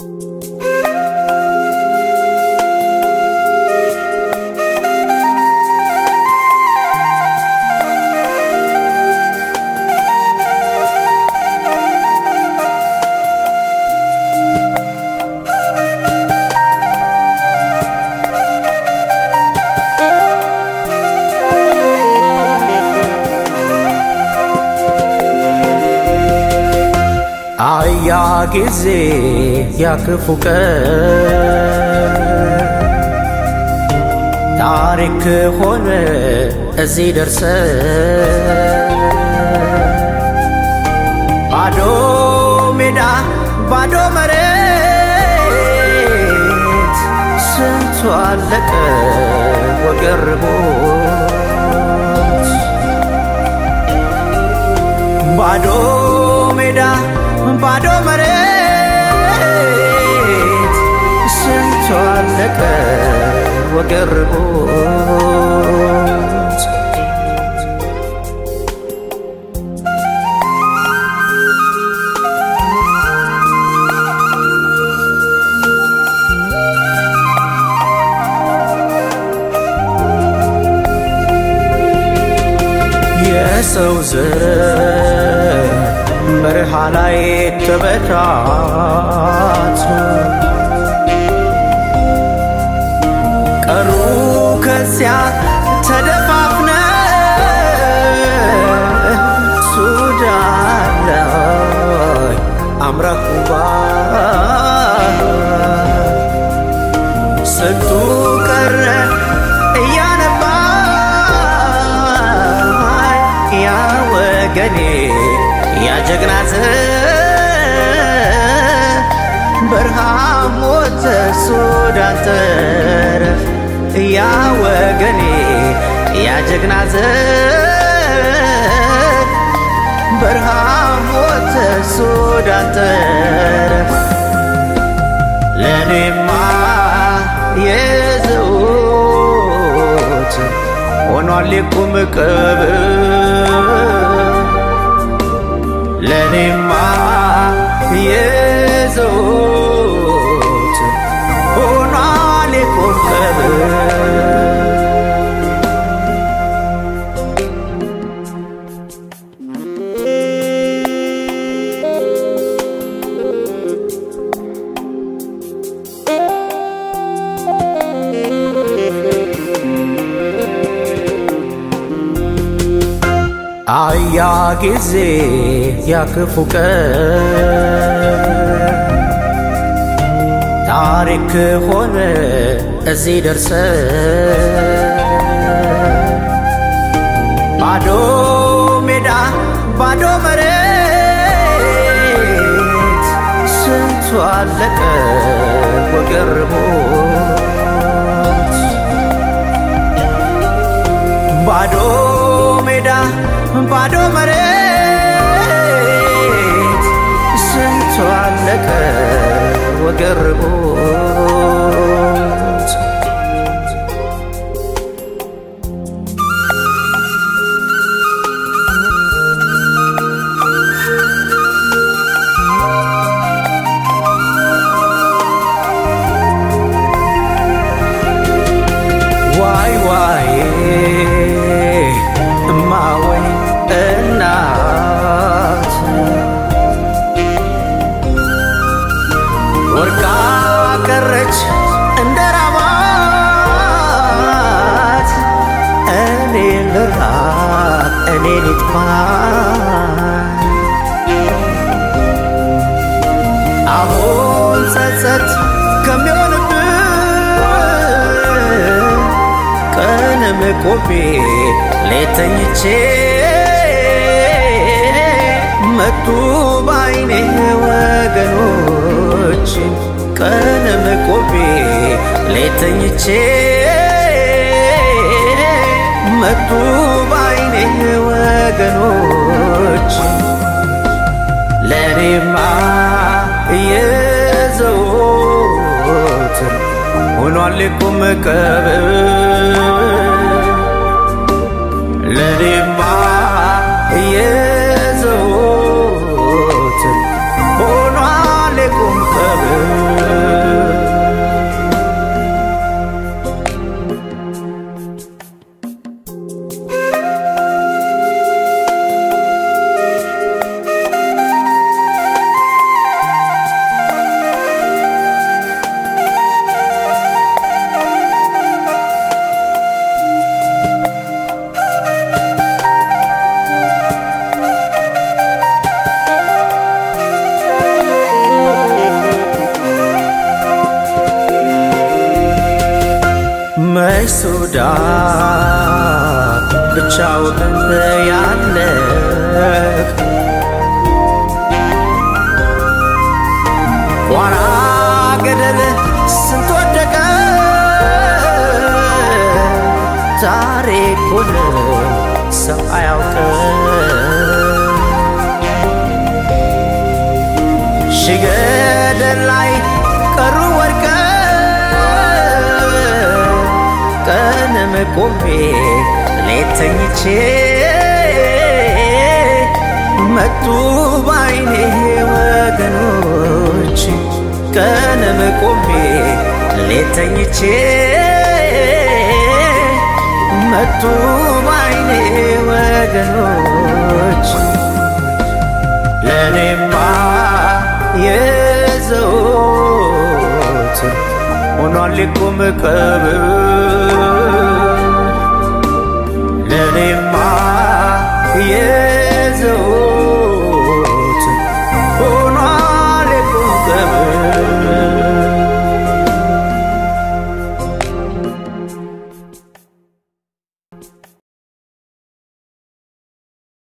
አያ ጊዜ ያክፉ ቀን ታሪክ ሆነ እዚህ ደርሰ ባዶ ሜዳ ባዶ መሬት ስንቱ አለቀ ወገርቦት ባዶ ሜዳ ባዶ መሬት ስንቱ አለቀ ወገርቦት የሰው ዘር በረሃ ላይ ተበታት ቀሩ ከዚያ ተደፋፍነ ሱዳን ላይ አምራኩባ ስንቱ ቀረ እያነባ ያ ወገኔ ያ ጀግናት በረሃ ሞተ ሱዳን ተረፍ ያ ወገኔ ያ ጀግናት በረሃ ሞተ ሱዳን ተረፍ ለኔማ የዘውት ሆኗል የቁም ቀብር ለኔማ የዘውት ሆኗል የቁም ቀብር አያ ጊዜ ያክፉ ቀን ታሪክ ሆነ እዚህ ደርሰ ባዶ ሜዳ ባዶ መሬት ስንቱ አለቀ ወገርቦት ባዶ ሜዳ ባዶ መሬት ስንቱ አለቀ ወገርቦት ዋይ ዋይ እማወይ እናት ወርቃ ቀረች እንደ ራባት እኔ ልራብ እኔ ልጥፋ አሁን ጸጸት ከሚሆንብን ቀንም ቆሜ ሌተኝቼ መጡ ባይኔ ወገኖች ቀንም ቆሜ ሌተኝቼ መጡ ባይኔ ወገኖች ለኔማ የዘወትር ሆኗል ቁም ቀብር ለኔማ የዘወትር ሆኗል ቁም ቀብር ሱዳን ብቻውን ያለህ ዋና ገደል ስንት ወደቀ ታሪኩን ሰው አያውቅ ሺ ገደል ላይ ቀሩ ወድቀ ቀንም ቆሜ ሌት ተኝቼ መጡ ባይኔ ወገኖች ቀንም ቆሜ ሌት ተኝቼ መጡ ባይኔ ወገኖች ለእኔማ የዘወትር ሆኗል ሊቁም ቀብር ለእኔማ